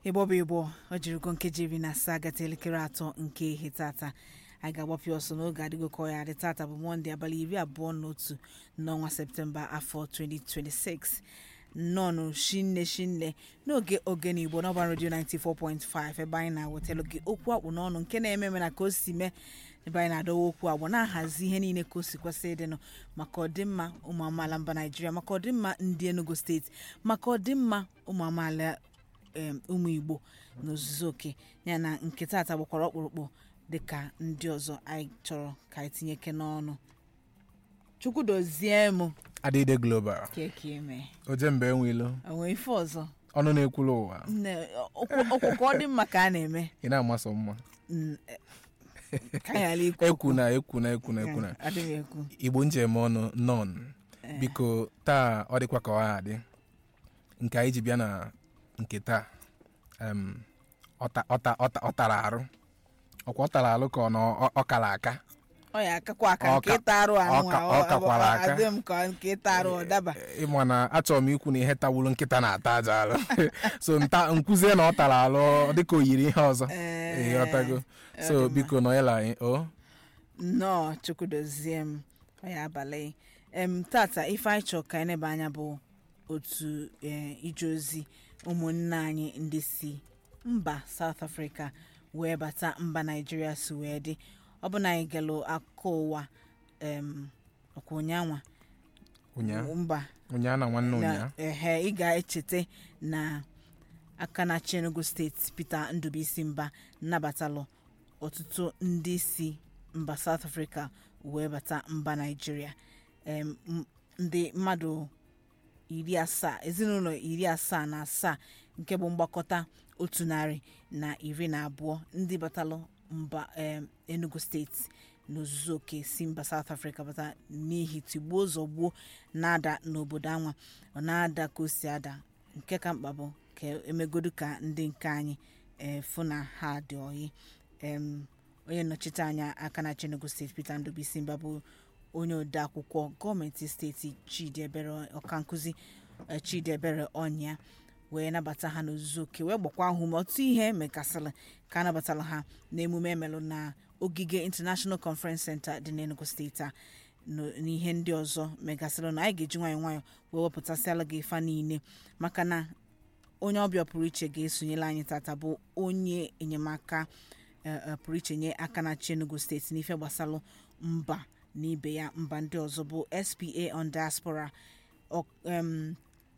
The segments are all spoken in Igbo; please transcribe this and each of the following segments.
ịgbọ bụ ịgbọ ọ jirigo nkeji iri na asaa gata elekere atọ nke ihe tata anyị ga-agbapụ ya ọsọ n'oge adịgo ka ọ ya adị tata bụ mọnde abalị iri abụọ na otu n'ọnwa septemba afọ 2026 nnọnụ shinne shinne n'oge ogene igbo n'ọba redio 94.5 ebe anyị na-ewetara gị okwu akpụ n'ọnụ nke na-eme eme na ka o si mee ebe anyị na-adọwa okwu agbụ na-ahazi ihe niile ka o si kwesị ịdịnụ maka ọdịmma ụmụ amaala mba naijiria maka ọdịmma ndị enugu steeti maka ọdịmma ụmụ amaala em, ụmụ igbo n'ozuzu oke ya na nke taata gbakwara ọkpụrụkpụ dịka ndị ọzọ anyị chọrọ ka anyị tinyeke n'ọnụ chukwu dozie m adịde global keke eme oje mgbe enwelo onwe ife ọzọ ọnụ na-ekwulu ụwa Nne, okwu okwu ka ọ dị mma ka a na-eme ị na-amasọ mma Mm, eh, ka anyị ghara ikwu ekwu na ekwu na ekwu na ekwu na adịghị ekwu igbo njem ọnụ nọn biko taa ọ dịkwa ka ọ adị nke anyị ji bịa na nke taa em, ọta- ọta- ọta- ọ tara arụ ọkwa ọ tara arụ ka ọ na ọ- ọ kara aka ọ ya akakwa aka nke Ọka- ịta arụ anụ ọka- ọ kakwara aka. adị m ka nke ịta arụ ọ daba ịma na achọrọ m ikwu na ihe tawuru nkịta na-ata aja arụ so nta nkwuzie na ọ tara arụ dịka o yiri ihe ọzọ Ee, ịghọtago so ọ dị mma. biko nọnyela anyị o nnọọ chukwu dozie m ọ ya abalị em tata ife anyị chọrọ ka anyị nebe anya bụ otu eh, ije ozi ụmụnne anyị ndị si mba South Africa wee bata mba Naijiria si wee dị ọ bụ na anyị galụ akụkọ ụwa em ọkwa ụnyanwa ụnyaa mba ụnyaa na nwanne ụnyaa na ehe ị ga-echeta na aka na-achị Enugu steeti Peter Ndubuisi Mba nabatalụ ọtụtụ ndị si mba South Africa wee bata mba Naịjirịa Em, m- ndị mmadụ iri asaa ezinụlọ iri asaa na asaa nke bụ mgbakọta otu narị na iri na abụọ ndị batalụ mba em, Enugu steeti n'ozuzu oke si mba South Africa bata n'ihi tigbuo zọgbuo na-ada n'obodo anwa ọ na-ada ka o si ada nke ka mkpa bụ ka emegodu ka ndị nke anyị ee fụ na ha dị oyi em onye nnọchite anya aka na Enugu steeti Peter Ndubuisi Mba bụ onye ode akwụkwọ gọọmenti steeti Chidi Ebere ọkankụzi eh, Chidi Ebere ọnya wee nabata ha n'ozuzu oke wee gbakwa ahụ ume ọtụtụ ihe mekasịrị ka a nabatara ha n'emume emelụ na ogige International Conference Center dị n'Enugu steeti a n- n'ihe ndị ọzọ megasịrị na anyị ga-eji nwayọọ nwayọọ wee wepụtasịala gị ifa niile maka na onye ọbịa pụrụ iche ga-esonyela anyị tata bụ onye enyemaka eh, eh, pụrụ iche nye aka na Enugu steeti n'ife gbasalụ mba na ibe ya mba ndị ọzọ bụ SPA on diaspora ọ- em,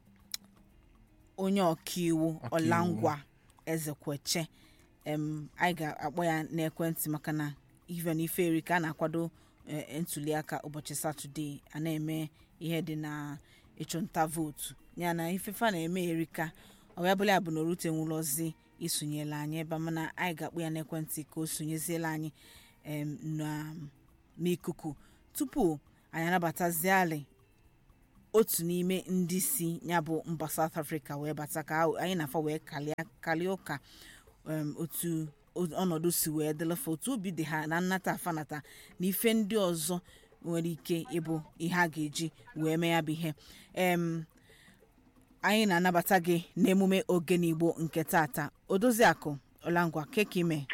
onye ọkaiwu Ọkaiwu. ọlangwa ezekweche em anyị ga-akpọ ya n'ekwentị maka na ife na ife eri ka a na-akwado eh, ntuliaka ụbọchị satọde a na-eme ihe dị na ịchụnta vootu ya na ifefa na-eme erika ọ ya bụla ya bụ na orute nwụlọzi isonyela anyị ebe a, mana anyị ga-akpọ ya n'ekwentị ka o sonyeziela anyị em, na- n'ikuku tupu anyị anabataziali otu n'ime ndị si ya bụ mba South Africa wee bata ka ahụ- anyị na-afa wee kalịa kalịa ụka em, otu o- ọnọdụ si wee dịlịfa otu obi dị ha na nnata afanata na ife ndị ọzọ nwere ike ịbụ ihe a ga-eji wee mee ya bụ ihe em anyị na-anabata gị n'emume ogene igbo nke tata odoziakụ ọlangwa keka ime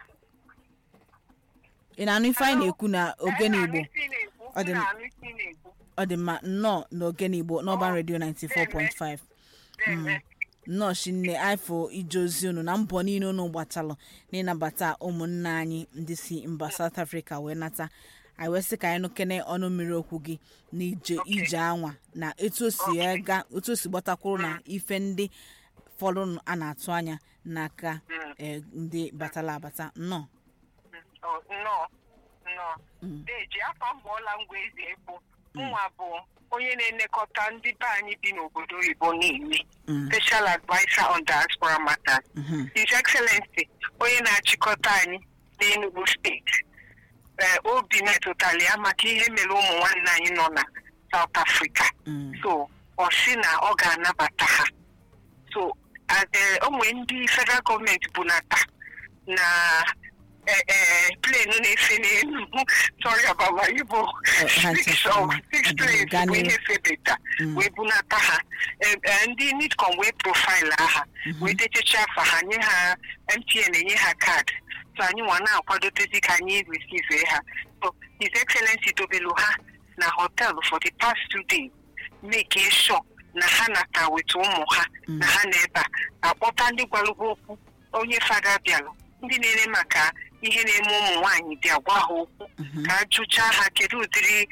ị na-anụ ife anyị na-ekwu na ogene igbo Ọ dị m- ọ dị mma nnọọ n'ogene igbo n'ọban redio 94.5 Mm. nnọọ shinne ifo ije ozi unu na mbọ niile unu gbatalụ n'ịnabata ụmụnne anyị ndị si mba South Africa wee nata anyị wee sị ka anyị nụkene ọnụ mmiri okwu gị n'ije ije anwa na etu o si ga otu o si gbatakwuru na ife ndị fọdụrụ a na-atụ anya n'aka eh, ndị batala abata nnọọ Oh, nnọọ nnọọ deji afọ mụọla ngwa ezi ekpo nwa bụ onye na-elekọta ndị be anyị bi n'obodo oyibo niile Mm. special adviser on diaspora matters Mhm. his excellency onye na-achịkọta anyị n'enugu steeti ee obi metụtara ya maka ihe mere ụmụ nwanne anyị nọ na south africa Mm. so ọ sị na ọ ga-anabata ha so a- ee, o nwere ndị federal gọọmenti bụ na taa na eh, eh, plane na-efe n'elu sorry about my Igbo ha six chefuru of ma. six Ọ bụ planes gaa bụ n'ihu. ihe febeta wee bunata ha Eh, eh, ndị nidcom wee profaịlụ aha wee dechecha afa ha nye ha mtn enye ha kaadị so anyị nwa na-akwadotezi ka anyị receive ha so his excellency dobelu ha na hotel for the past two days make sure na ha nata weta ụmụ ha na ha na ebe a akpọta ndị gwalụgwa okwu onye fada bịalụ ndị na-ere maka ihe na-eme ụmụ nwaanyị bịa gwa ha okwu ka a jụchaa ha kedu ụdịrị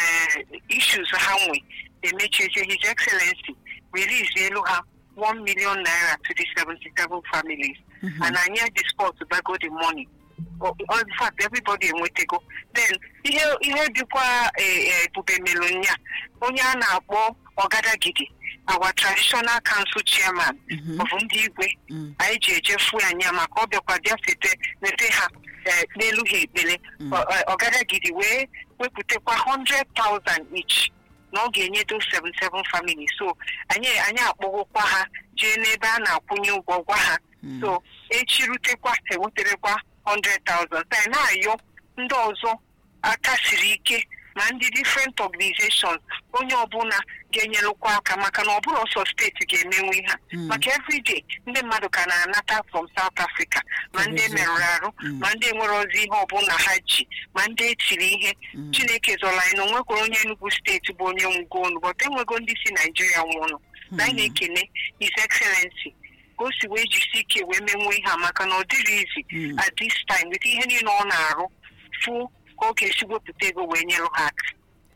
issues ha nwe emechizie his excellency release elu ha 1 million naira to the 77 families and anyị at the spot bago the money O- o- in fact everybody enwetego then ihe ihe dịkwa eh, eh, ebube melụ nya onye a na-akpọ ọgadagidi our traditional council chairman of ndị igwe anyị ji ejefu anya maka ọ bịakwa bịa sete nete ha eh, n'elu ha ekpere Ọ- ọ- ọgadagidi wee wepụtakwa 100,000 each na ọ ga-enyedo 77 families so anyị anyị akpọgokwa ha jee n'ebe a na-akwụnye ụgwọ gwa ha so echi rutekwa enwetarekwa 100,000 so anyị na-ayọ ndị ọzọ aka siri ike ma ndị different organizations onye ọbụla ga-enyelụkwa aka maka na ọ bụrụ ọsọ steeti ga-emenwe ha maka everyday ndị mmadụ ka na-anata from South Africa ma ndị merụrụ arụ ma ndị nwere ozi ihe ọbụla ha ji ma ndị etiri ihe chineke zọrọ anyị na onwekwara onye Enugu steeti bụ onye nwụgo ọnụ but enwego ndị si Naijiria nwụọnụ na anyị na-ekene his excellency ka o si wee jisi ike wee menwe ihe a maka na ọ dịrị izi at this time with ihe niile ọ na-arụ fụ ka ọ ga-esi wepụta ego wee nyelụ ha aka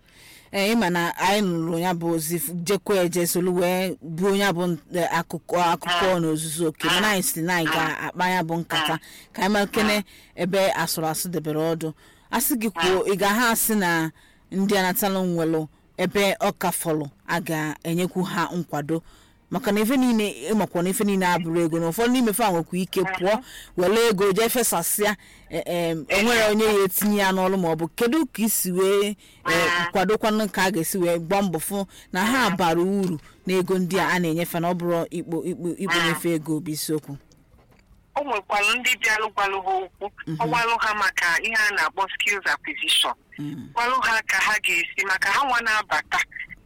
ee ịma na anyị nụrụ ya bụ ozi f- jekwa eje solu wee buo ya bụ n- akụkọ akụkọ n'ozuzu oke mana anyị si na anyị ga-akpa ya bụ nkata ka anyị makene ebe asụrụ asụ debere ọdụ asị gị kwuo ị ga ha asị na ndị anatalụ nwelụ ebe ọka fọlụ a ga-enyekwu ha nkwado maka na ife niile ịmakwa na ife niile abụrụ ego na ụfọdụ n'ime fa nwekwa ike pụọ were ego jee fesasịa e- em, enwere onye ya etinye ya n'ọrụ maọbụ kedu ka isi wee e, kwadokwanụ ka a ga-esi wee gbaa mbọ fụ na ha bara uru na ego ndị a a na-enyefe na ọ bụrụ ikpo ikpo ikponyefe ego bụ isiokwu o nwekwara ndị bịalụ gwalụ ha okwu ọ gwalụ ha maka ihe a na-akpọ skills acquisition gwalụ ha ka ha ga-esi maka ha nwa na-abata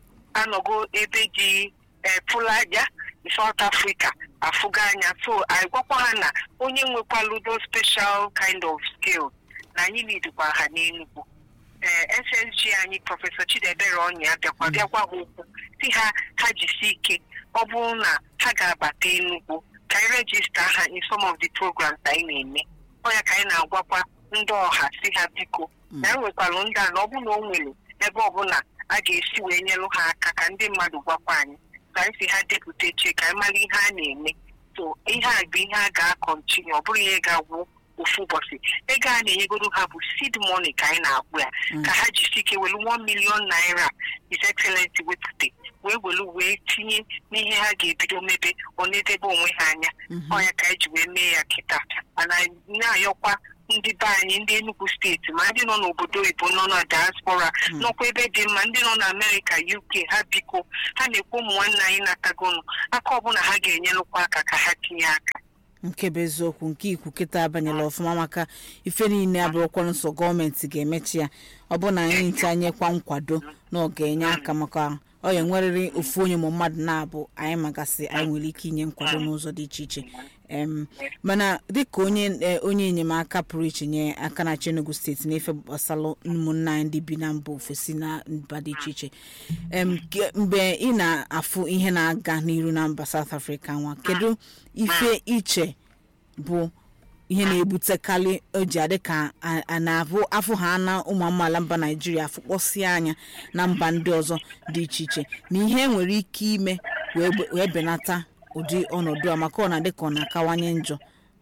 anọgo ebe dị pụlaja South Africa afụga anya so anyị gwakwa ha na onye nwekwalụ those special kind of skills na anyị nidikwa ha n'Enugu ee ssg anyị prọfesọ chidebere ọnya bịakwa bịakwa ha okwu si ha ha jisi ike ọ bụrụ na ha ga-abata Enugu ka anyị rejista ha in some of the programs anyị na-eme ọ ya ka anyị na-agwakwa ndị ọha si ha biko na e nwekwara ndị a na ọ bụ na o nwere ebe ọbụla a ga-esi wee nyelụ ha aka ka ndị mmadụ gwakwa anyị ka anyị si ha depụta eche ka anyị mara ihe a na-eme so ihe a bụ ihe a ga-akọntinu ọ bụrụ ihe ga-agwụ ofu ụbọchị ego a na-enyegodo ha bụ seed money ka anyị na-akpụ ya ka ha jisi ike welu 1 million naira his excellency wepụta wee welu wee tinye n'ihe ha ga-ebido mebe ọ na-edebe onwe ha anya ọ ya ka anyị ji wee mee ya kịta mana na-ayọkwa ndị be anyị ndị Enugu steeti ma ndị nọ n'obodo oyibo nọ na diaspora nọkwa ebe dị mma ndị nọ na Amerịka UK ha biko ha na-ekwu ụmụ nwanne anyị natagonu aka ọbụla ha ga-enyelụkwa aka ka ha tinye aka nke bụ eziokwu nke ikwu kịta abanyela ọfụma maka ife niile abụrụkwa nsọ gọọmenti ga-emechi ya ọ bụ na anyị ncha nyekwa nkwado na ọ ga-enye aka maka ọ ya nwerịrị ofu onye ma mmadụ na-abụ anyị magasị anyị nwere ike inye nkwado n'ụzọ dị iche iche em mana dịka onye eh, onye enyemaka pụrụ iche nye aka na Enugu steeti n'ife gbasalụ ụmụnna anyị ndị bi na mba ofesi na mba dị iche iche em ke- mgbe ị na-afụ ihe na-aga n'iru na mba South Africa nwa kedu ife iche bụ ihe na-ebutekarị o ji adị ka a a na-abụ afọ ha na ụmụ amaala mba naijiria afụkpọsịa anya na mba ndị ọzọ dị iche iche na ihe nwere ike ime wee gbe- wee benata ụdị ọnọdụ a maka ọ na-adị ka ọ na-akawanye njọ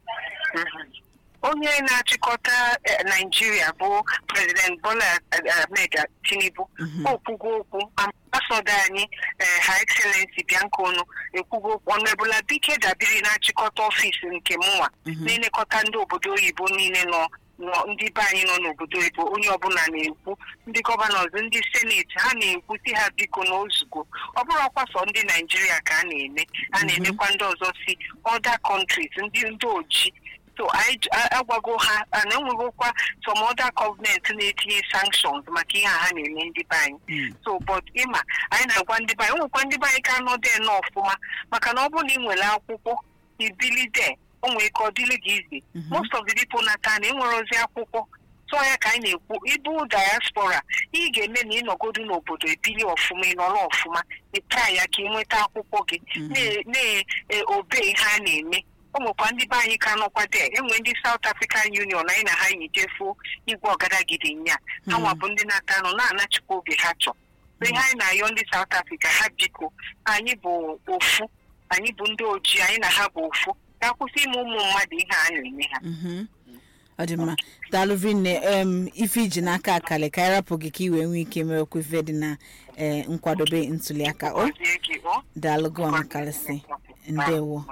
onye na-achịkọta eh, naijiria bụ prezident bola eh, ahmed tinubu o kwugo okwu ambasada anyị eh, ha excellency bianca onu ekwugo okwu ọnụebula bike dabiri na-achịkọta ọfịs nke mụnwa na-elekọta ndị obodo oyibo niile nọ nọ ndị be anyị nọ n'obodo oyibo onye ọbụla na-ekwu ndị gọvanọs ndị seneti ha na-ekwu si ha biko n'ozugbo ọ bụrụ ọkwa sọ ndị naijiria ka a na-eme a na-emekwa ndị ọzọ si other countries ndị ndị oji so so anyị j- a- agwago ha na enwegokwa some other government na-etinye sanctions maka ihe a ha na-eme ndị be anyị Mm. so but ịma anyị na-agwa ndị be anyị nwekwa ndị be anyị ka nọ dee nọ ọfụma maka na ọ bụrụ na ị nwere akwụkwọ ibili dee o nwere ike ọ dịrị gị izi Mhm. most of the people nata na enwere ozi akwụkwọ so ya ka anyị na-ekwu ịbụ diaspora ị ga-eme na ịnọgodu n'obodo ebili ọfụma ịnọrọ ọfụma ịta ya ka ị nweta akwụkwọ gị Mhm. na-obe ihe a na-eme o nwekwa ndị be anyị ka nọkwa dee enwe ndị South African Union anyị na ha yi jefuo igwe ọgadagidi nya ha Mhm. nwa bụ ndị nata nọ na-anachikwa oge ha chọ so ihe anyị na-ayọ ndị South Africa ha biko anyị bụ ofu anyị bụ ndị ojii anyị na ha bụ ofu ka akwụsị ime ụmụ mmadụ ihe a na-eme ha Mhm. ọ dị mma daalụ vinne em ife iji n'aka akali ka anyị rapụ gị ka ị wee nwee ike mewekwa ife dị na eh, nkwadobe ntuliaka o Gọzie gị, ọ? daalụ gị ọmakarịsị ndewo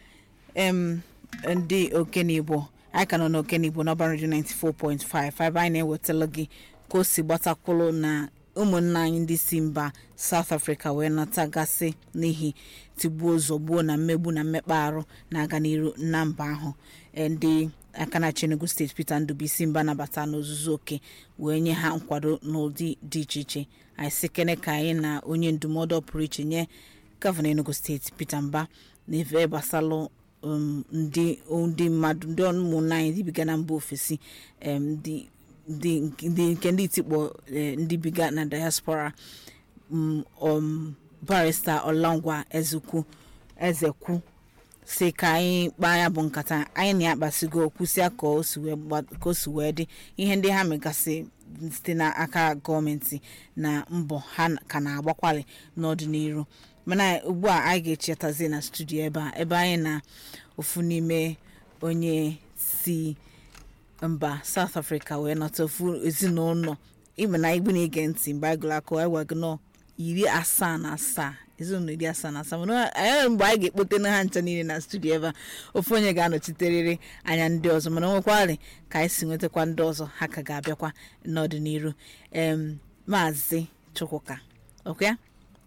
em ndị okenigbo anyị ka nọ n'okenigbo n'ọba redio 94.5 ebe anyị na-ewetara gị ka o si gbatakwụlụ na ụmụnna anyị ndị si mba south africa wee natagasị n'ihi tigbuo zọgbuo na mmegbu na mmekpa arụ na-aga n'iru na mba ahụ Eh, ndị aka na Enugu steeti peter ndụbụisi mba nabata n'ozuzu oke wee nye ha nkwado n'ụdị dị iche iche anyị sị kene ka anyị na onye ndụmọdụ pụrụ iche nye gọvanọ enugu steeti peter mba na ife gbasalụ um, ndị ndị mmadụ ndị ụmụnna anyị ndị biga na mba ofesi em, ndị ndị ndị nke ndị itikpọ eh, ndị biga na diaspora um, um, barista ọlangwa ezekwu ezekwu si ka anyị kpaa ya bụ nkata anyị na-akpasigo kwụsịa ka o si wee gba- ka o si wee dị ihe ndị ha megasị site n'aka gọọmenti na mbọ ha ka na-agbakwali n'ọdịnihu mana ugbu a anyị ga-echetazi na studio ebe a ebe anyị na ofu n'ime onye si mba south africa wee nọta ofu ezinụlọ ịma na igbu na-ege ntị mgbe anyị gụrụ akụ anyị gwago nọ iri asaa na asaa ezinụlọ iri asaa na asaa mana anyị mgbe anyị ga-ekpote na ha ncha niile na studio ebe a ofu onye ga-anọchiterịrị anya ndị ọzọ mana nwekwarị ka anyị si nwetakwa ndị ọzọ ha ka ga-abịakwa n'ọdịnihu em maazị chukwuka ọkwa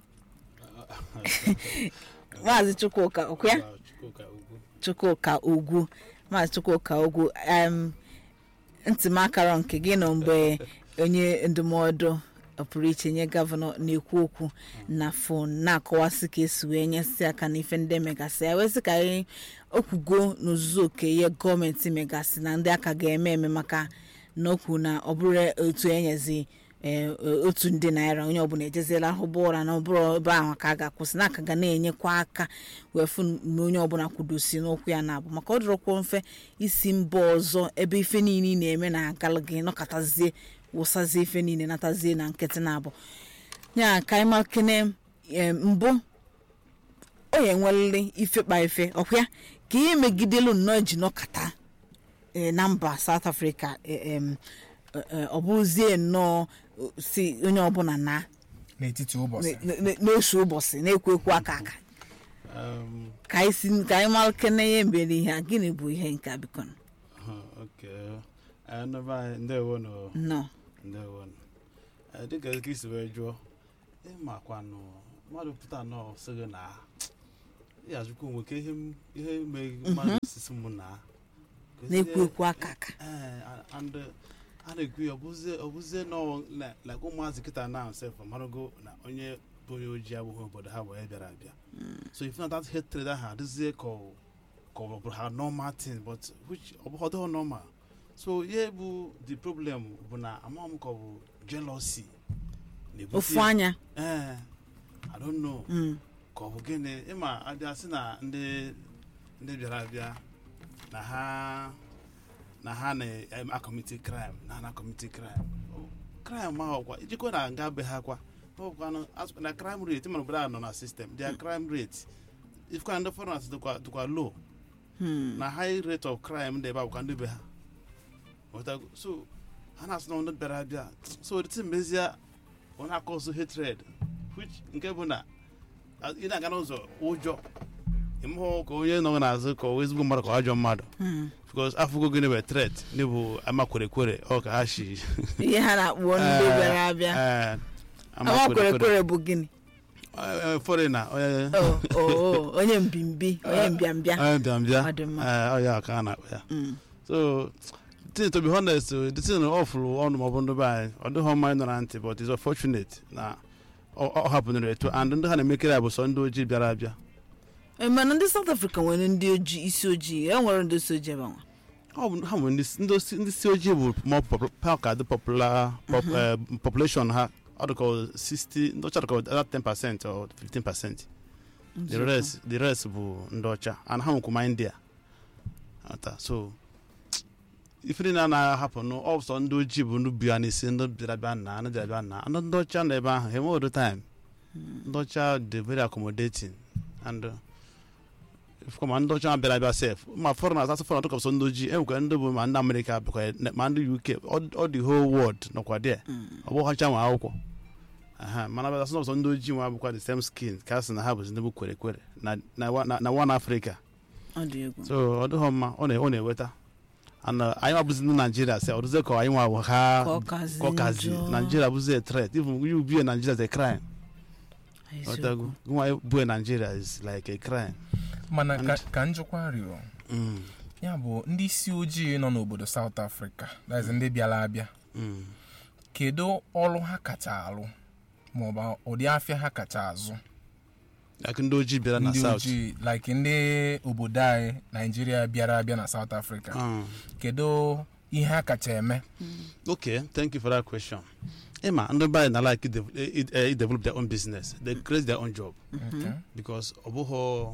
maazị chukwuka ọkwa chukwuka ugwu maazị chukwuka ugwu em ntị m akara nke gị nọ mgbe onye ndụmọdụ pụrụ iche nye gọvanọ na-ekwu okwu na fon na-akọwasị ka esi wee nyesi aka n'ife ndị megasị ya wee sị ka anyị okwugo n'ozuzu oke ihe gọọmenti megasị na ndị aka ga-eme eme maka na okwu na ọ bụrụ otu enyezi ee, otu ndị naira onye ọbụla ejeziela hụba ụra na ọbụrụ ebe ahụ ka a ga-akwụsị na aka ga na-enyekwa aka wee fụ na onye ọbụla kwudosi n'ụkwụ ya na-abụ maka ọ dịrọkwa mfe isi mba ọzọ ebe ife niile ị na-eme na-agalụ gị nọkọtazie wụsazie ife niile natazie na nkịtị na-abụ ya ka anyị makene em, mbụ o ya enwelele ife kpa ife ọkwa ka ihe megidelu nnọọ ji nọkata eh, na mba south africa eh, em, eh, eh, ọ bụzie nnọọ eh, si onye ọbụla na n'etiti ụbọchị n- n- n'osu ụbọchị na-ekwu ekwu aka aka Um, ka anyị si ka anyị mara kene ihe mbere ihe a gịnị bụ ihe nke a biko huh, okay. Uh, nọba anyị, ndewo nọ nọ ndewo nọ. Uh, dịka ka isi wee jụọ ịmakwanụ mmadụ pụta nọ sị gị na ya jụkwa onwe ka ihe m- ihe mee mmadụ sisi m na na-ekwu ekwu aka aka Eh, and uh, a na-ekwu ya ọbụzie ọbụzie nọ na like ụmụazị kịta na sef marago na onye bụ onye ojii abụghị obodo ha wee bịara abịa so if not that hatred ahụ adịzie ka ọ ka ọ bụ ha normal thing but which ọ bụ ọdọ normal so ihe bụ the problem bụ na ama m ka ọ bụ jealousy na-ebute ofu ya. anya eh i don't know Mm. ka ọ bụ gịnị ịma abịa sị na ndị ndị bịara abịa na ha na ha na-akọmiti crime na ha na-akọmiti crime O, crime ahụ kwa ijikwa na nga be ha kwa ọkwanụ as- na crime rate mana obodo a nọ na system their crime rate ifkwa ndị foreigners dịkwa dịkwa low Hmm. na high rate of crime dị ebe a bụkwa ndị be ha Ghọtago? so ha na-asị na ndị bịara abịa so the thing mezie ọ na-akọsụ hatred which nke bụ na a- ị na-aga n'ụzọ ụjọ ịmụhụ ka onye nọ n'azụ ka ọ wee ezigbo mmadụ ka ọ ajọ mmadụ Hmm. because afụgo gịnị bụ threat n'ịbụ ama kwerekwere ọ ka ha shi ihe ha na-akpọ ndị bịara abịa Eh, ama ama kwerekwere. kwerekwere bụ gịnị Eh, foreigner onye Oh, oh, oh, onye mbimbi onye mbịambịa onye bịambịa Ọ dị mma. Eh, ọ ya ka a na-akpọ ya Mm. so thing to be honest uh, the thing ọ fụrụ ọnụ maọbụ ndị be anyị ọ dịghị mma ịnọ na ntị but it's unfortunate na ọ ọ hapụnere etu and ndị ha na-emekere ya bụ sọ ndị ojii bịara abịa Eh, mana ndị south africa nwere ndị ojii isi ojii e nwere ndị isi ojii ebe nwa ọ bụ ha bụ ndị ndị osi- ndị si ojii bụ more pop- pa ka dị popular pop, eh, population ha ọ dịka 60 ndị ọcha dịka other 10 percent or 15 percent the rest the rest bụ ndị ọcha and ha nwekwa ma india ata so ife niile a na-ahapụ nụ ọ bụ sọ ndị ojii bụ ndị bịa n'isi ndị bịara bịa na ndị bịara bịa na ndị ndị ọcha nọ ebe ahụ ha enwe odo time ndị ọcha dị very accommodating and uh, ifukwa ma ndị ọcha bịara abịa sef ma foreigners asị foreigners tụkọsọ ndị ojii enwekwa ndị bụ ma ndị amerịka bụkwa ma ndị uk ọ- ọ the whole world nọkwa there ọ bụ ọcha nwe akwụkwọ aha mana bịa asị ndị ojii nwa bụkwa the same skin ka a sị na ha bụzi ndị bụ kwere kwere na na wa- na- na one africa ọ dị egwu so ọ dịghọ mma ọ na- ọ na-eweta and uh, anyị abụzi ndị naijiria sị ọ dịzie ka anyị nwa bụ ha Ka ọ kazi ka ọ kazi njọ. naijiria bụzi a threat even you be a nigeria is a crime Eziokwu. ọtago nwa bụ a nigeria is like a crime mana ka, And- ka njikwa rịọ mm. ya bụ ndị isi ojii nọ n'obodo South Africa that is ndị bịara abịa Mm. kedu ọrụ ha kacha alụ maọbụ ụdị afịa ha kacha azụ like ndị ojii bịara na ndị south ojii like ndị obodo anyị naijiria bịara abịa na South Africa Mm. kedu ihe ha kacha eme okay thank you for that question ịma ndị be anyị na like de- i- i- i- develop their own business they create their own job Okay. because ọ bụghọ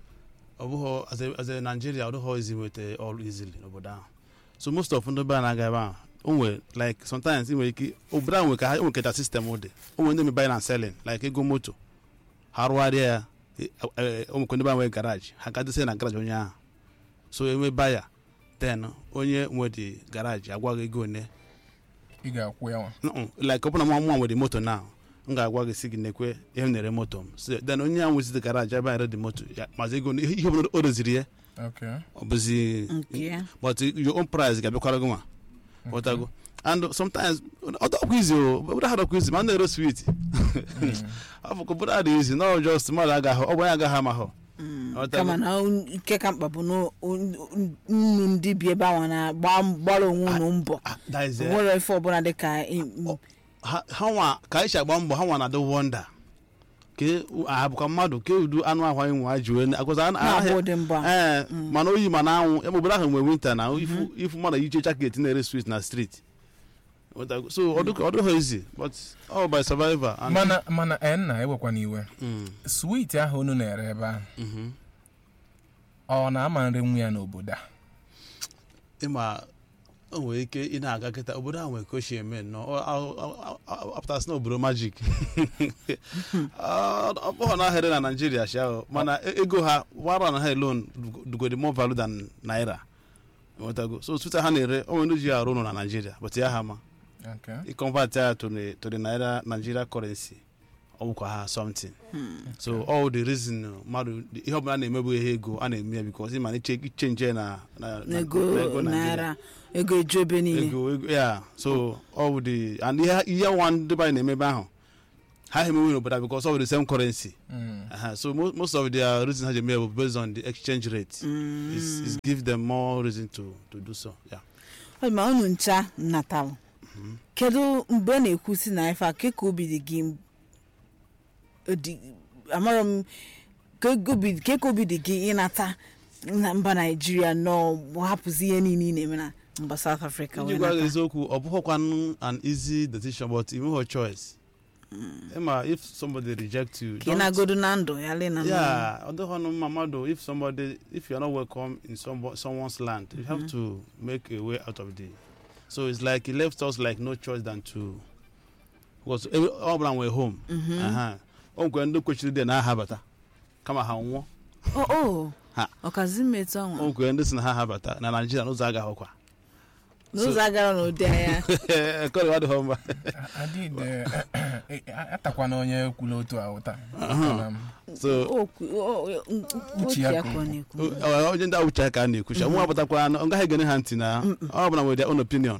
ọ bụghọ as a- as a Nigeria ọ dịghọ easy nweta all easily n'obodo ahụ so most of ndị be anyị na-aga ebe ahụ o nwere like sometimes ị nwere ike obodo ahụ nwere ka ha nwere keta system dị o nwere ndị me buying and selling like ego moto ha rụgharịa ya e- e- o nwekwa ndị be anyị nwere garaji ha ga dịsị na garaji onye ahụ so enwe baya then onye nwe dị garaji agwa gị ego one ị ga-akwụ ya nwa Mm-mm. like ọ bụrụ na nwa nwere moto na m ga-agwa gị si gị nekwe ihe m na-ere moto m so then onye ahụ nwezi garaji ebe anyị dị moto ya mazi ego ihe ihe ọbụla o doziri ya okay ọ bụzi nke ya but your own price ga-abịakwara gị nwa ghọtago and sometimes ọ dọkwa izi o obodo ha dọkwa izi ma na-ere swit ọ bụkwa obodo ha dị izi na just mmadụ agaghị ọ bụ onye agaghị amahụ Ghọtago? kama na un- nke ka mkpa bụ na un- un- nnu ndị bi ebe ahụ na-agba gbara onwe unu mbọ Ah, that is it. nwere ife ọbụla dị ka i- m- ha ha nwa ka anyị si agba mbọ ha nwa na-adị wonda ke ha bụkwa mmadụ ke udu anụ ahụ anyị nwa ji wee agwaza a- na-agba ahịa- ụdị mbọ a ee mana oyi ma na anwụ ebe obodo ahụ nwere winta na ifu ifu mmadụ yiche jaket na-ere swit na street Ghọtago? so ọ dịka- ọ dịghị easy but all by survivor and mana mana ee nna ewekwana iwe Mm, swit ahụ unu na-ere ebe ahụ mhm. ọ na-ama nri nwa ya n'obodo a ịma o nwere ike ị na-aga kịta obodo ahụ nwere ka o si eme nnọọ Ọ- ọ- ọ- ọ- apụtasị na obodo majik ọ bụghị na ahịrị na naijiria shi ahụ mana e- ego ha wara na ha alone dugodi more value than naira Ghọtago? so twitter ha na-ere o nwere ndị ji arụ ụlọ na naijiria but ya ha ma okay i convert ya to the to the naira nigeria currency ọ bụkwa ha something so all the reason uh, mmadụ ihe ọbụla na-emebu ihe ego a na-eme ya because ịma na iche ichenje na na- na- ego na ego Nigeria. naira ego eju ebe niile ego ego ya so all the and ihe ihe nwa ndị be anyị na-eme ebe ahụ ha emewe n'obodo a because of the same currency Mm. Aha, so mo- most of their reason ha ji eme ya bụ based on the exchange rate is is give them more reason to to do so yeah Ọ dị ma unu ncha natalụ kedu mgbe a na-ekwusi na ife a ke ka obi dị gị dị- amarọ m ke ka obi ke ka obi dị gị ịnata na mba naijiria nọ hapụzi ihe niile ị na-eme na mba south africa ndị wee gwa gị nata eziokwu ọ bụghịkwanụ an easy decision but you have a choice ịma if somebody reject you ka ị don't- na-agodu na ndụ ya lee na ndụ. yeah ọ dịghị ọnụ mma mmadụ if somebody if you are not welcome in somebo- someone's land you have to make a way out of the so it's like he left us like no choice than to because every- ọ bụla nwere home Aha. o nwere ndị kwechiri dị na ha habata kama ha nwụọ o o Ha. ọkazi mmetụ o ọnwa nwere ndị si na ha habata na naijiria n'ụzọ agaghịkwa n'ụzọ agara n'ụdị anya kọrịwa dịghị mma adịde atakwana onye kwuru otu a ụta Mana m, so Okwu- o- o- Uche uche ya ya ka ka ọ na-ekwu ọ- onye ndị awụcha ka a na-ekwucha nwa abatakwa ọ gaghị egene ha ntị na ọ bụla nwere their own opinion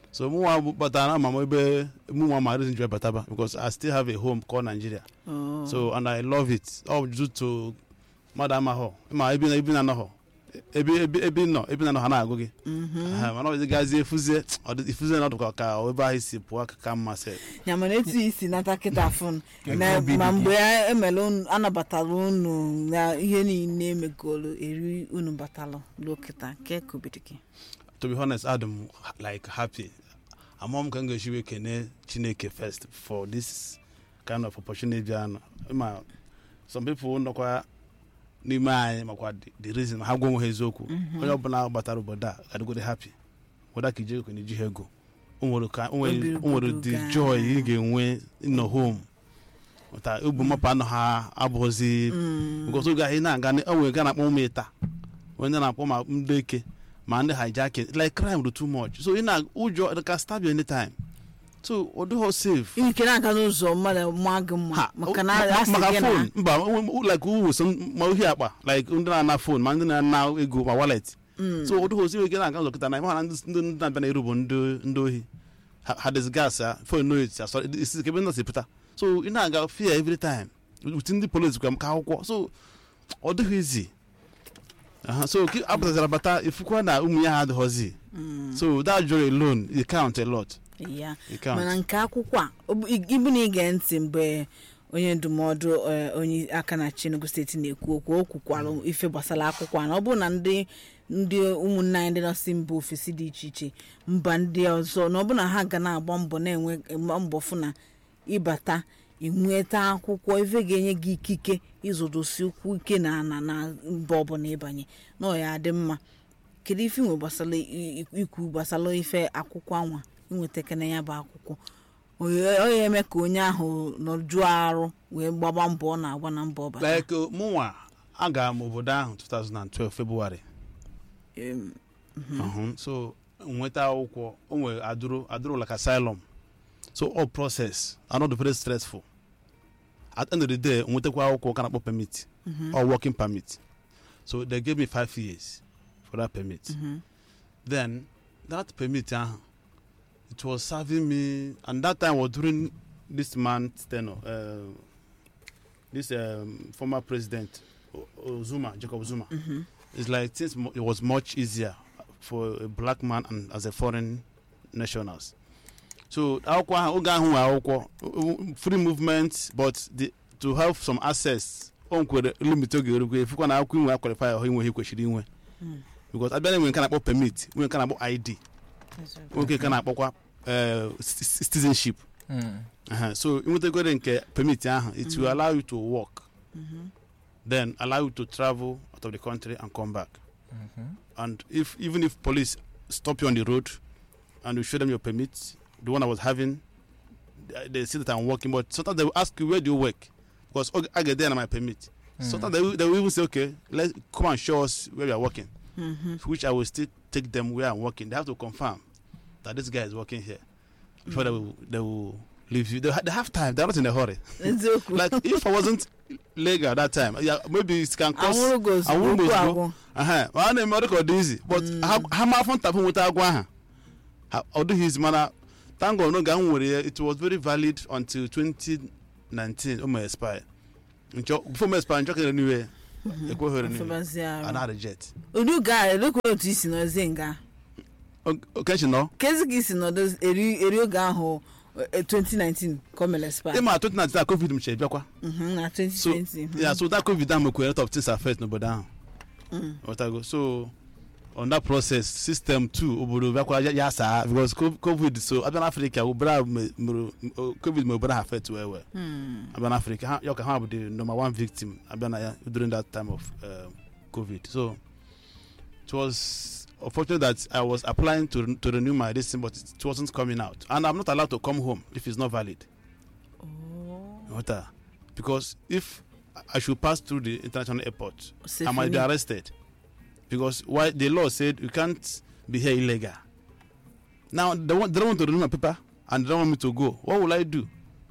so mụnwa bụ batara na ama m ebe mụnwa ma reason ji bataba because i still have a home called nigeria Oh. so and i love it ọ due to mmadụ amahọ ma ebi na ebi na anọhọ ebi ebi ebi nọ ebi na anọ ha na-agụ gị Mhm. Ha, mana ọ gazie efuzie ọ dị- ifuzie na ọdụkwa ka ebe ahụ si pụọ ka ka mma sị ya mana etu isi nata kịta fon Ka na obi dị ma gị. mgbe a emere unu anabatara unu na ihe niile emegolu eri unu batalụ luo kịta nke kubiri gị to be honest adam like happy amụọ m ka m ga-esi wee kene chineke first for this kind of opportunity bịa nọ ma some people nọkwa n'ime anyị makwa the- the reason ha gwa onwe ha eziokwu onye ọbụla batara obodo a gadịgode happy weda ka ije ego na iji ha ego o nwere ka o nwere Obi o nwere obodo the ga- joy ị ga-enwe nọ home ụta ubu mmapụ anọ ha abụghịzi because oge ahụ ị na-aga o nwere ga na-akpọ ụmụ ịta onye na-akpọ ma ndị eke ma ndị hijack like crime do too much so ị na ụjọ they can stab you anytime so ọ dịghọ safe ike na-aga n'ụzọ mmadụ maa gị mma Ha, maka na ma- asị maka gị na phone mba o- o- like uwe so ma ohi akpa like ndị na-ana phone ma ndị na-ana ego ma wallet so ọ dịghọ safe ike na-aga ụzọ kịta na ịma na ndị ndị ndị na-abịa na-eru bụ ndị ndị ohi ha ha disgas ya phone no it asọ isi kebe ndị si pụta so ị na-aga fear every time uti ndị police kwa m ka akwụkwọ so ọ dịghị izi Aha, so ki- apụtazara bata ifukwa na ụmụ ya ha adịghọzi so that joy alone it count a lot ya it count mana nke akwụkwọ a ọ bụ- ị- ịbụ na ige ntị mgbe onye ndụmọdụ eh, onye aka na Enugu steeti na-ekwu okwu o kwukwara ife gbasara akwụkwọ a na ọ bụrụ na ndị ndị ụmụnne anyị ndị nọsi mba ofesi dị iche iche mba ndị ọzọ na ọ bụrụ na ha ga na-agba mbọ na-enwe gba mbọ fụ na ịbata inweta akwụkwọ ife ga-enye gị ikike ịzụdosi ụkwụ ike na na na mba ọbụla ịbanye na ọ ya adị mma kedu ife nwe gbasara i- i- ikwu gbasara ife akwụkwọ anwa inweta kene ya bụ akwụkwọ Oye- ọ ya eme ka onye ahụ nọjuo arụ wee gbaba mbọ ọ na-agba na mbọ ọbata like uh, mụnwa agara m obodo ahụ 2012 february Em, Mhm. so nweta akwụkwọ o nwere adụrụ adụrụ like asylum so all process are not very stressful at the end of the day nwetakwa akwụkwọ ka na-akpọ permit or working permit so they gave me five years for that permit then that permit ahụ it was serving me and that time was during this man's tenure uh, this um, former president O- O- Zuma Jacob Zuma it's like since mo- it was much easier for a black man and as a foreign nationals so akwụkwọ ahụ oge ahụ nwe akwụkwọ o- o- free movement but the, to have some access o nkwere limit oge erugwe efukwa na akwụkwọ inwe akwalify ọhụ inwe ihe kwesịrị inwe because abịa na enwe nke na-akpọ permit nwere nke na-akpọ id nwoke nke na-akpọkwa eh, c- c- citizenship Mm. Uh-huh. so inwetegore nke permit ahụ it will allow you to work then allow you to travel out of the country and come back Mhm. and if even if police stop you on the road and you show them your permit the one i was having they, they see that i'm working but sometimes they will ask you where do you work because okay, i get there on my permit sometimes they will, they will even say okay let's come and show us where you are working which i will still take them where i'm working they have to confirm that this guy is working here before they will they will leave you they, ha- they have time they're not in a hurry eziokwu like if i wasn't legal that time yeah, maybe it can cause anwụrụ gị ozugbo anwụrụ m okwu ozugbo. agwụ Aha, ma a na-eme ọ dị ka ọ dị izi but ha ha ma afọ ntapụ nweta agwa aha Ha- ọ dịghị izi mana tango n'oge ahụ nwere ya it was very valid until 2019 o ma expire nchọ before m expire nchọ kere niwe ekweghị renew Ọfọbazie arụ. ana reject ụdị ga elekwa otu isi nọzie nga okechi nọ kezi ka isi nọdụ eri eri oge ahụ eh, 2019 ka o mere spa ịma 2019 a covid mche bịakwa Mhm, na so 2020 mhm. yeah so that covid ahụ mekwere lot of things affect n'obodo ahụ ọtago so on that process system two obodo bịakwara ya- ya saa because co- covid so abịa n'afrịka obodo ahụ me- mere o- covid mere obodo ahụ affect well well abịa n'afrịka ha ya ka ha bụ the number one victim abịa na ya during that time of um, covid so it was unfortunate that i was applying to, to renew my this thing but it wasn't coming out and i'm not allowed to come home if it's not valid Ghọta? because if i should pass through the international airport I might be Sefuni. arrested because why the law said you can't be here illegal. Now they want they don't want to renew my paper and they don't want me to go. What will I do?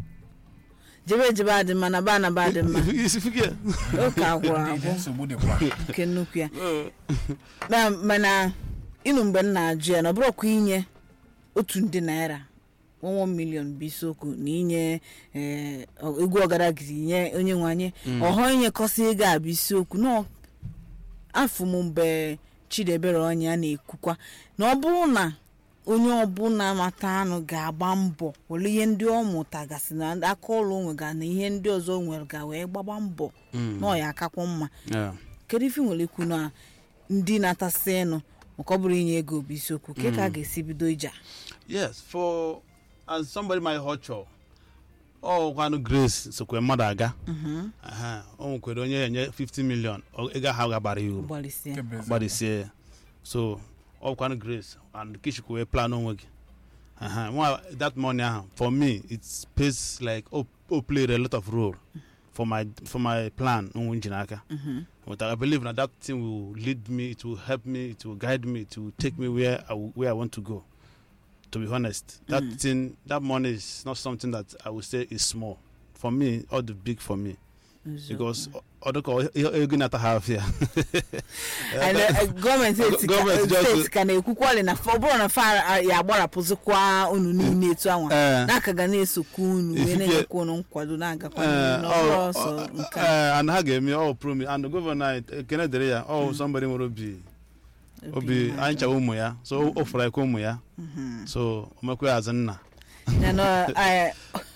jebe jebe adị mma na ba na ba adị mma If you figure, oke agwụrụ Ndị- ndị agwụ nsogbu dịkwa nke nnukwu ya Na- mana ịnụ mgbe m na-ajụ ya na ọ bụrụkwa inye otu nde naira 1 million bụ isiokwu na inye eh, ọ- egwu ọgaragiri nye onye nwe anyị ọhọ inyekọsị ego a bụ isiokwu na ọ- afọ m mgbe chidebere onye a na-ekwukwa na ọ bụrụ na onye ọbụla mata anụ ga-agba mbọ were ihe ndị ọ mụtagasị na aka ọrụ o nwega na ihe ndị ọzọ o nwere ga wee gbagba mbọ na ọ ya akakwa mma Yeah. kedu ife nwere ikwu na ndị na-atasị ịnụ maka ọ bụrụ inye ego bụ isiokwu ke ka a ga-esi bido ija yes for as somebody my họchọ ọ kwanụ grace sokwe mmadụ aga Aha, o nwekwere onye enye 50 million ọ- ego ahụ gabara ya uru gbalịsịa Kebezi. gbadisie ya so ọ kwanụ grace and kishikwu wee plan onwe gị Aha, nwa that money ahụ for me it pays like o o played a lot of role for my for my plan onwe nji n'aka but i believe na that thing will lead me it will help me it will guide me it will take me where i, will- where I want to go to be honest that Mm. thing that money is not something that i would say is small for me all the big for me because ọdụkọ ego na-ata ha afịa And, uh, gọọmenti eti ka- Gọọmenti just- steeti ka na-ekwukwali na fa- ọ bụrụ na fa ya agbarapụzikwa unu niile etu anwa Eh. n'aka ga na-esokwa unu wee Ifike- na-enyekwa unu nkwado na-agakwa Eh, n'ihu na ọ bụrụ ọ- ọsọ ọ- nke a. eh, and ha ga-eme ọ promi and gọvanọ anyị ekene dịrị ya ọ somebody nwere obi obi anyị chawa ụmụ ya so o fụrụ ekwe ụmụ ya so o mekwe azụ nna Ya na, eh,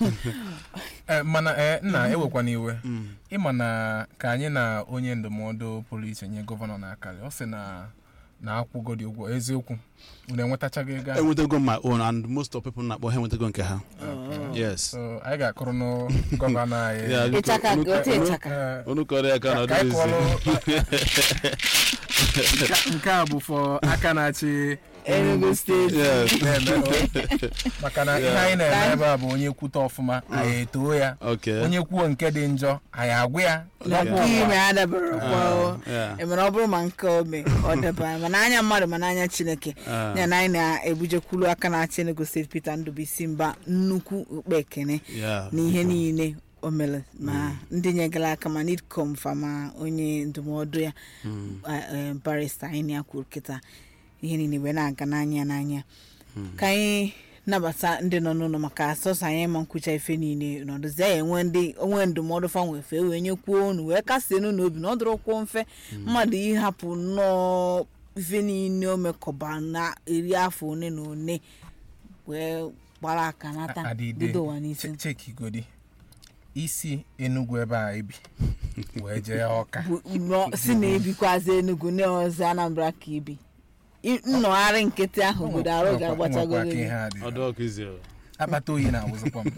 Eh, mana eh, nna ewekwana iwe ịma na ka anyị na onye ndụmọdụ pụrụ iche nye gọvanọ na-akarị ọ sị na na akwụgodi ụgwọ eziokwu unu enwetachago ego ahụ? enwetago my own and most of people na-akpọ ha enwetago nke ha yes so anyị ga-akụrụ nụ gọvanọ anyị Yeah, look- ịchaka look- gote look- ịchaka Eh, unu kọrọ ya ka na ka anyị ọdịnizi kụọlụ Nke- nke a bụ fọ aka na-achị Enugu steeti yes na-eme o. maka na ihe anyị na-eme ebe a bụ onye kwute ọfụma anyị etoo ya okay onye kwuo nke dị njọ anyị agwa ya na Ọgwụ nke ọgwa. ime adabere kwa o. yeah. E mere ọ bụrụ ma nke ome ọ dabara mana anya mmadụ mana anya chineke Ah. ya na anyị na-ebujekwulu aka na-achị Enugu steeti Peter Ndubuisi Mba nnukwu ukpe ekene yeah n'ihe niile o mere ma ndị nyegara aka ma nidcom fa ma onye ndụmọdụ ya a- eh, barista anyị ya kwuru kịta ihe niile wee na-aga n'anya n'anya ka anyị nabata ndị nọ n'ụlọ maka sọsọ anyị ma nkwucha ife niile nọdụzi ya enwe ndị onwe ndụmọdụ fa nwe fe wee nyekwuo unu wee kasie unu n'obi na ọ dụrọkwuo mfe mmadụ ịhapụ nnọọ ife niile o mekọba na iri afọ one na one wee gbara aka nata adịde bido ụwa n'isi che- chekigodi isi enugwu ebe a ebi wee jee ọka bụ nọ- si na ebikwazi enugu na ọzọ anambra ka ibi I- nnọgharị nkịtị ahụ obodo arụ ga-agbachago Nwekwa ka gị ihe a dị. ọdụ ọkụ izi o. akpata oyi na-awụzikwa m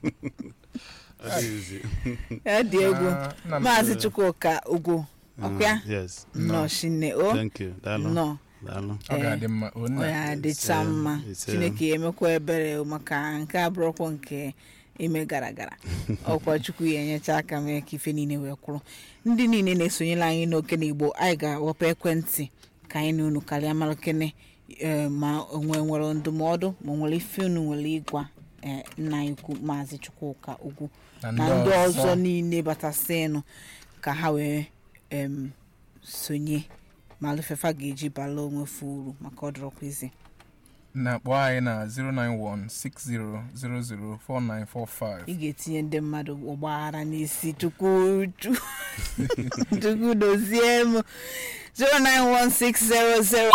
Ọdụ izi. ya dị egwu Ah, nna m- maazị chukwuka ugwu ọkwa yes nnọọ shinne o thank you daalụ nnọọ daalụ ọ ga-adị mma o nna. ọ ya adịcha Ise, mma ise. chineke ya emekwa ebere maka nke abụrụkwa nke ime gara gara ọkwa chukwu ya enyecha aka mee ka ife niile wee kwụrụ ndị niile na-esonyela anyị n'oke na igbo anyị ga-awepụ ekwentị ka anyị na unu karịa mara kene eh, ma onwe nwere ndụmọdụ ma o nwere ife unu nwere ịgwa eh, nna anyị ukwu maazị chukwuka ugwu Na na ndị ndị ọzọ. ọzọ niile batasịnụ ka ha wee em, sonye ma alụfefa ga-eji bala onwe fa uru maka ọdụrọkwa izi na kpọọ anyị na 09160004945 ị ga-etinye ndị mmadụ ọgbaghara n'isi chukwu chukwu dozie m 0916000